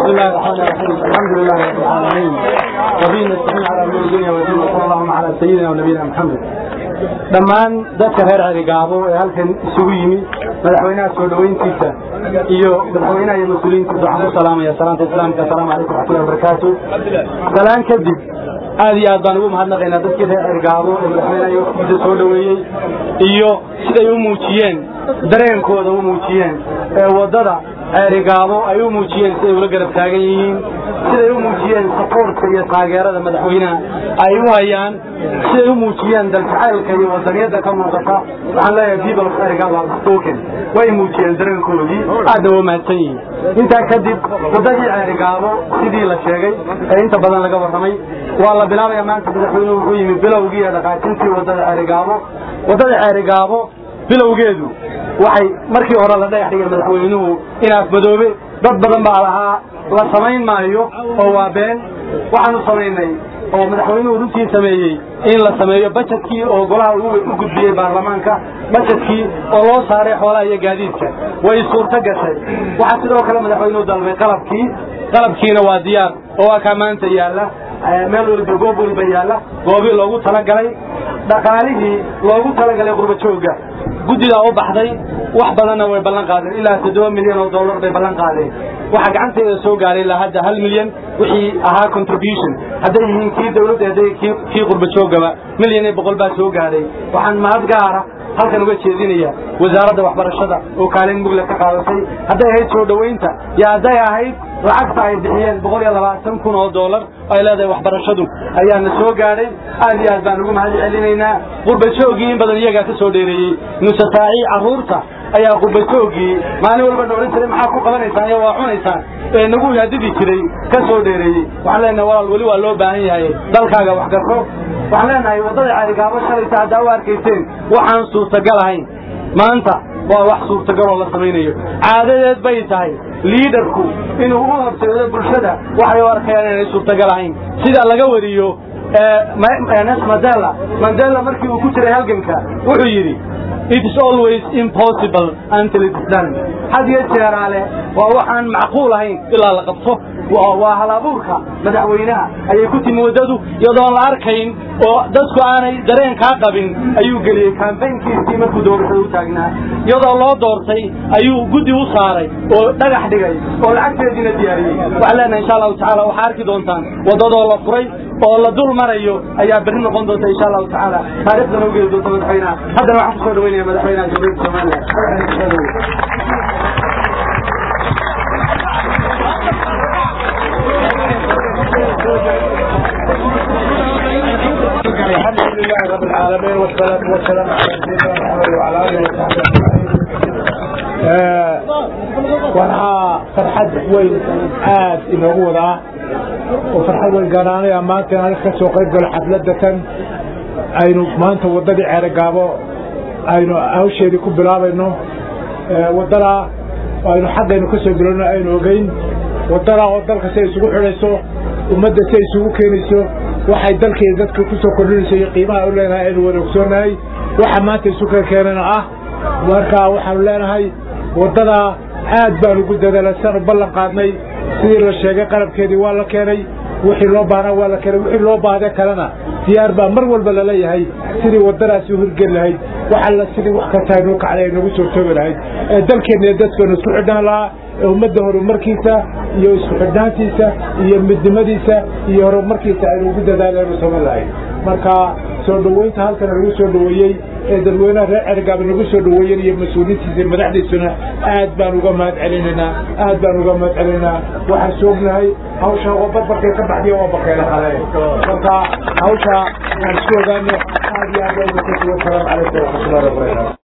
بسم الله الرحمن الرحيم الحمد لله رب العالمين وبه نستعين على امور الدنيا والدين وصلى اللهم على سيدنا ونبينا محمد dhammaan dadka reer cerigaabo ee halkan isugu yimi madaxweynaha soo dhoweyntiisa iyo madaxweynaha iyo mas-uuliyiintiisa waxaan ku salaamaya salaanta islaamka asalaamu calaykum waxmatullahi wabarakaatu salaan kadib aad iyo aad baan ugu mahadnaqaynaa dadkii reer cerigaabo ee madaxweynaha iyo waqtigiisa soo dhoweeyey iyo siday u muujiyeen dareenkooda u muujiyeen ee waddada ceerigaabo ay u muujiyeen siday ula garab taagan yihiin siday u muujiyeen sapoortka iyo taageerada madaxweynaha ay u hayaan siday u muujiyeen daljacaylka iyo wadaniyadda ka muuqata waxaan leeyahay people of ceerigaabo have spoken way muujiyeen dareenkoodii aadna waa mahadsan yihiin intaa kadib waddadii ceerigaabo sidii la sheegay ee inta badan laga warramay waa la bilaabaya maanta madaxweynuhu wuxuu yimi bilowgii ee dhaqaajintii waddada ceerigaabo waddada ceerigaabo bilowgeedu waxay markii hore la dhagax dhigay madaxweynuhu inaaf madoobe dad badan baa lahaa la samayn maayo oo waa been waxaanu samaynay oo madaxweynuhu runtii sameeyey in la sameeyo bajetkii oo golaha u gudbiyey baarlamaanka bajetkii oo loo saaray xoolaha iyo gaadiidka way suurto gashay waxaa sidoo kale madaxweynuhu dalbay qalabkii qalabkiina waa diyaar oo waa kaa maanta yaalla meel walba goob walba yaalla goobii loogu talagalay dhaqaalihii loogu talagalay qurbajooga guddidaa u baxday wax badanna way ballan qaadeen ilaa toddoba milyan oo dollar bay ballan qaadeen waxaa gacanteeda soo gaaray ilaa hadda hal milyan wixii ahaa contribution hadday yihiin kii dawladda hadday kii qurbajoogaba milyan iyo boqol baa soo gaadhay waxaan mahad gaara halkan uga jeedinaya wasaaradda waxbarashada oo kaalin mugla ka qaadatay hadday ahayd soo dhoweynta iyo hadday ahayd lacagta ay bixiyeen boqol iyo labaatan kun oo dollar ay leedahay waxbarashadu ayaana soo gaadhay aad iyo aad baan ugu mahad celinaynaa qurbajoogii in badan iyagaa ka soo dheereeyey nusataaci carruurta ayaa qurbajoogii maalin walba na odhan jiray maxaa ku qabanaysaan iyo waa cunaysaan ee nagu yaadidi jiray ka soo dheereeyey waxaan leenahay walaal weli waa loo baahan yahay dalkaaga wax garto waxaan leenahay waddada caarigaabo shalayta haddaa u arkayseen waxaan suurtagal ahayn maanta waa wax suurtagaloo la samaynayo caadadeed bay tahay liidarku inuu u horseedo bulshada waxay u arkayaan inay suurtagal ahayn sida laga wariyo mandela mandela markii uu ku jiray halganka wuxuu yidhi it is always impossible until it is done had iyo jeeraale waa waxaan macquul ahayn ilaa la qabto waa halabuurka madaxweynaha ayay ku timi waddadu iyadoon la arkayn oo dadku aanay dareen kaa qabin ayuu geliyey kambaynkiisii markuu doorashada u taagnaa iyadoo loo doortay ayuu guddi u saaray oo dhagax dhigay oo lacagteediina diyaariyey waxaan leenahay insha allahu tacala waxaa arki doontaan waddadoo la furay oo la dul marayo ayaa berri noqon doonta insha allahu tacaala taariikhdana u geli doonta madaxweynaha haddana waxaan kusoo dhaweynaya madaxweynaha jamhuuriyadda somaliland الحمد لله رب العالمين والصلاة والسلام على سيدنا محمد وعلى آله وصحبه waxaa farxad weyn aad inoogu wadaa oo farxad weyn gaaraanaya maanta inaan ka soo qayb galo xafladda tan aynu maanta waddadii ceerogaabo aynu hawsheedii ku bilaabayno waddadaa aynu xaggaynu ka soo bilowno aynu ogeyn waddadaa oo dalka si ay isugu xidhayso ummadda si ay isugu keenayso waxay dalkeeda dadka ku soo kordhinayso iyo qiimaha u leenahay aynu wada ogsoonahay waxa maanta isu kala keenana ah marka waxaanu leenahay waddadaa aad baanu ugu dadaalay siaanu ballan qaadnay sidii la sheegay qalabkeedii waa la keenay wixii loo baahnaa waa la keenay wixii loo baahday kalena diyaar baa mar walba lala yahay sidii waddadaasi u hirgeli lahayd waxalla sidii wax kasta aynuu kacday ay nagu soo toogi lahayd ee dalkeenna iyo dadkeenu isku xidhnaan lahaa ee ummadda horumarkiisa iyo isku xidhnaantiisa iyo midnimadiisa iyo horumarkiisa aynu ugu dadaalaynu samayn lahayd marka soo dhoweynta halkana lagu soo dhoweeyey ee dadweynaha reer cergaaba nagu soo dhoweeyen iyo mas-uuliyiintiisa madaxdiisuna aad baan uga mahad celinaynaa aad baan uga mahad celinaynaa waxaan soognahay hawsha oo barbarkay ka baxdiya waa bakeela qale marka hawsha aan isku ogaano aad iyo aad baa uga wasalaamu calaykum waraxmatullahi wabarakatu